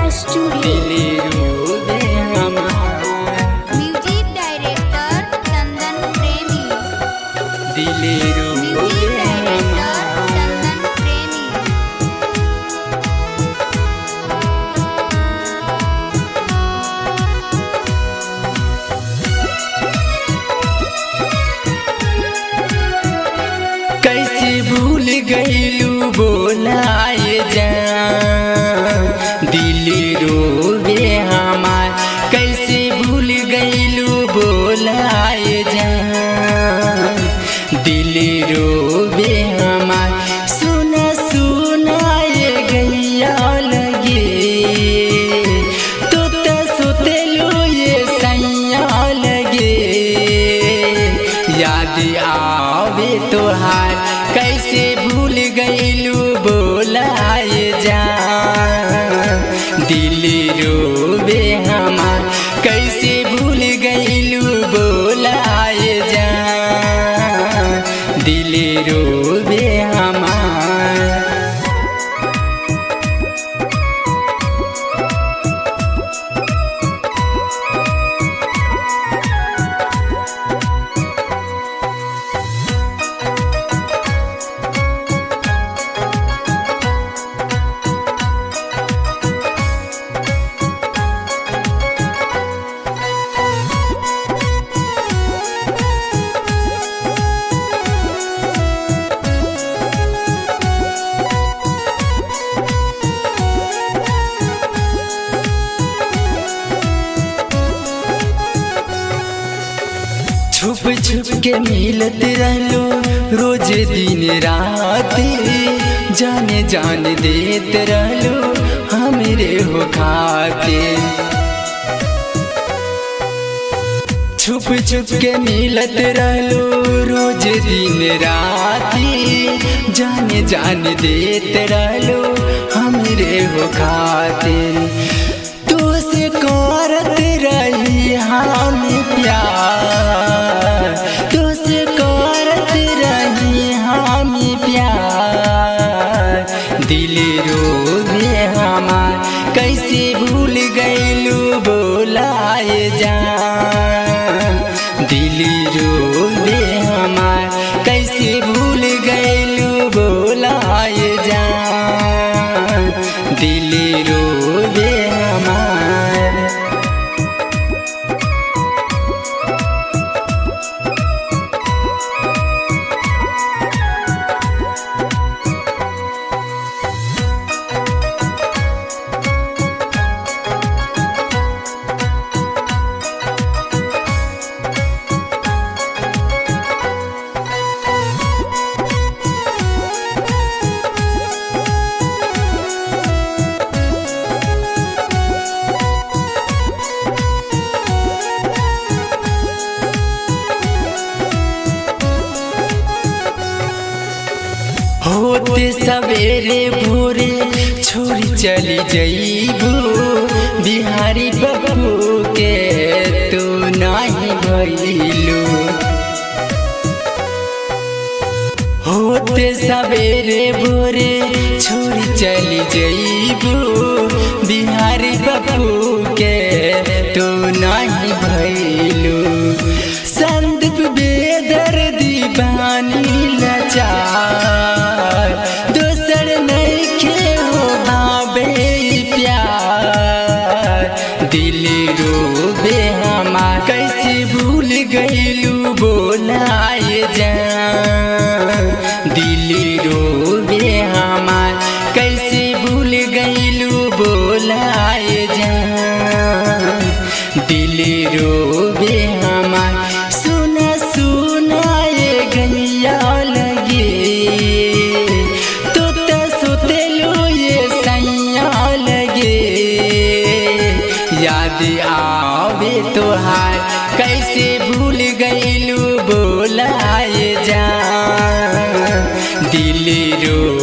studio दिली रोवे हमार म्यूजिक डायरेक्टर चंदन प्रेमी दिली म्यूजिक रोवे डायरेक्टर हमार चंदन प्रेमी कैसे भूल गईलू बोलाए जा दिल रोवे हमार कैसे भूल गईलू बोलाए जा दिल रोवे हमार सुना सुना ये गैया लगे तो त सुतेलू ये सैया लगे याद आवे तोहार कैसे भूल गईलू बोलाए जा दिल रोवे हमार कैसे भूल गईलू बोलाए जा दिल रोवे हमार छुप छुप के मिलत रहलो रोज दिन रात जाने जान देत रहलो हमरे हो खाते छुप छुप के मिलत रहलो रोज दिन राती जाने जान देत रहलो हमरे हो खातिर तो से करत रही हम प्यार तो से करत रही हम प्यार दिल रोवे हमार कैसे भूल गईलू बोलाए जा दिल रोवे हमार कैसे भूल गईलू बोलाए जा दिल रोवे हमार होते सवेरे भोरे छोड़ी चली जईबू बिहारी बबू के तू नहीं भइलू होते सवेरे भोरे छोड़ी चली जईबू बिहारी बबू के तू नहीं भइलू संदीप बेदर दीवानी लाचार दोसर नइखे हो भावे प्यार दिल रोवे हमार कैसे भूल गईलू बोलाए जा दिल रोवे हमार कैसे भूल गईलू बोलाए जा दिल रोवे हमार सुना सुना ये गैया लगे तो त सुतेलू ये सैया लगे याद आवे तोहार कैसे भूल गईलू बोलाए जा दिल रो